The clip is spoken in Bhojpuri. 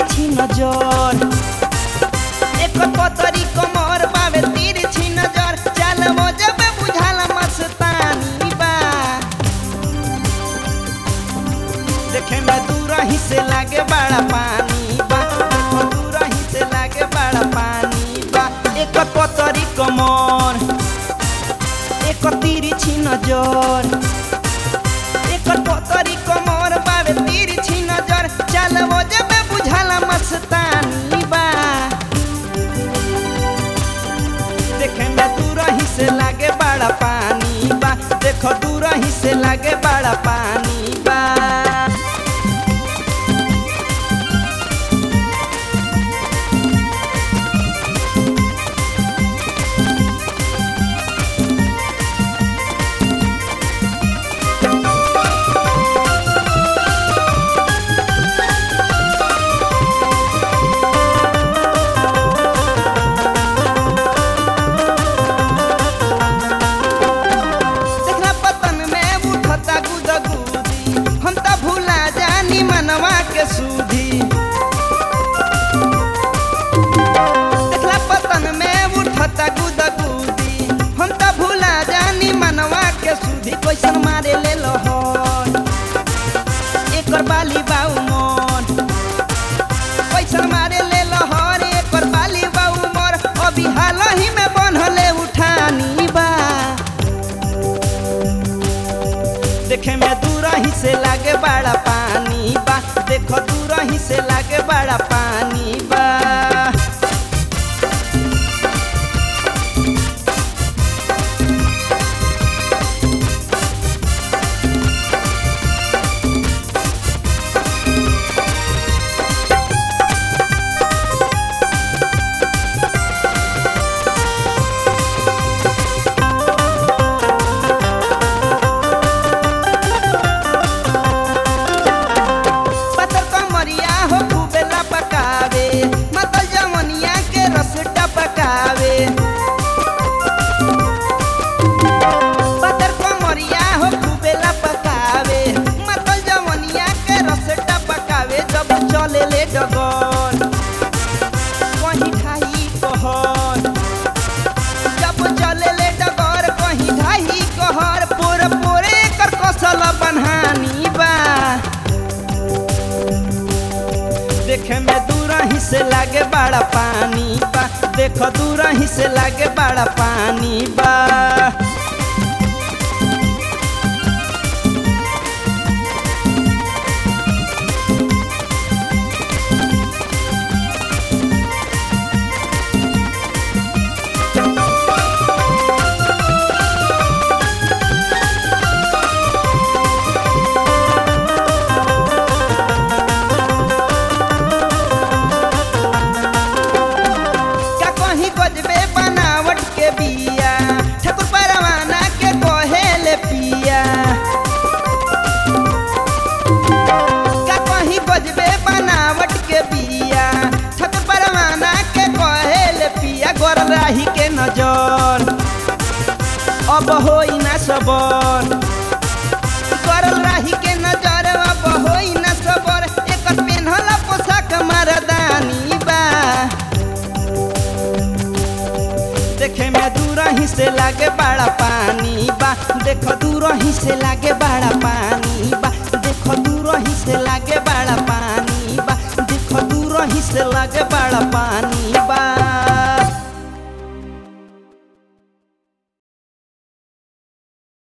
तिरछी नजर एकर पतरी कमर बावे तिरछी नजर चल जब बुझाला मस्तानी बा देखे में दूर ही से लागे बड़ा पानी बा देखो दूर ही से लागे बड़ा पानी बा एकर पतरी कमर एकर तिरछी नजर एकर पतरी कमर बावे तिरछी नजर चल जब बुझाला मस्तानी बा देखे में दूर ही से लागे बड़ा पानी बा देखो दूर ही से लागे बड़ा पानी बा देखना पतन में उठता गुदगुदी हम त भूला जानी मनवा के सूधी देखला पतन में उठता गुदगुदी हम त भूला जानी मनवा के सूधी कैसन मारे ले लहर एकर बाली बाऊ मन कैसन मारे ले लहर एकर बाली बाऊ मोर अभी हाल ही में बनले उठानी बा देखे में दूर ही से लागे बड़ा पानी बा देखो दूर ही से लागे बड़ा पानी बा पतर कमरिया हो खूबेला पकावे मतल जवनिया के रस टपकावे पतर कमरिया हो खूबेला पकावे मतल जवनिया के रस टपकावे जब चले ले डगर कहीं खाई कहर जब चले ले डगर कहीं ढाई कहर पोर पोरे कर कसल बनहानी बा देखे में दूर ही से लागे बड़ा पानी बा देखो दूर ही से लागे बड़ा पानी बा का कहीं गजबे बनावट के बिया ठाकुर परवाना के कहेले पिया का कहीं गजबे बनावट के बिया ठाकुर परवाना के कहेले पिया गोर राही के नजर अब होई ना सबर करल राही के नजर अब होई ना सबर एकर पेन्हल पोशाक मरदानी बा देखे में दूर ही से लागे बड़ा पानी बा देखो दूर ही से लागे बड़ा पानी बा देखो दूर ही से लागे बड़ा पानी बा देखो दूर ही से लागे बड़ा पानी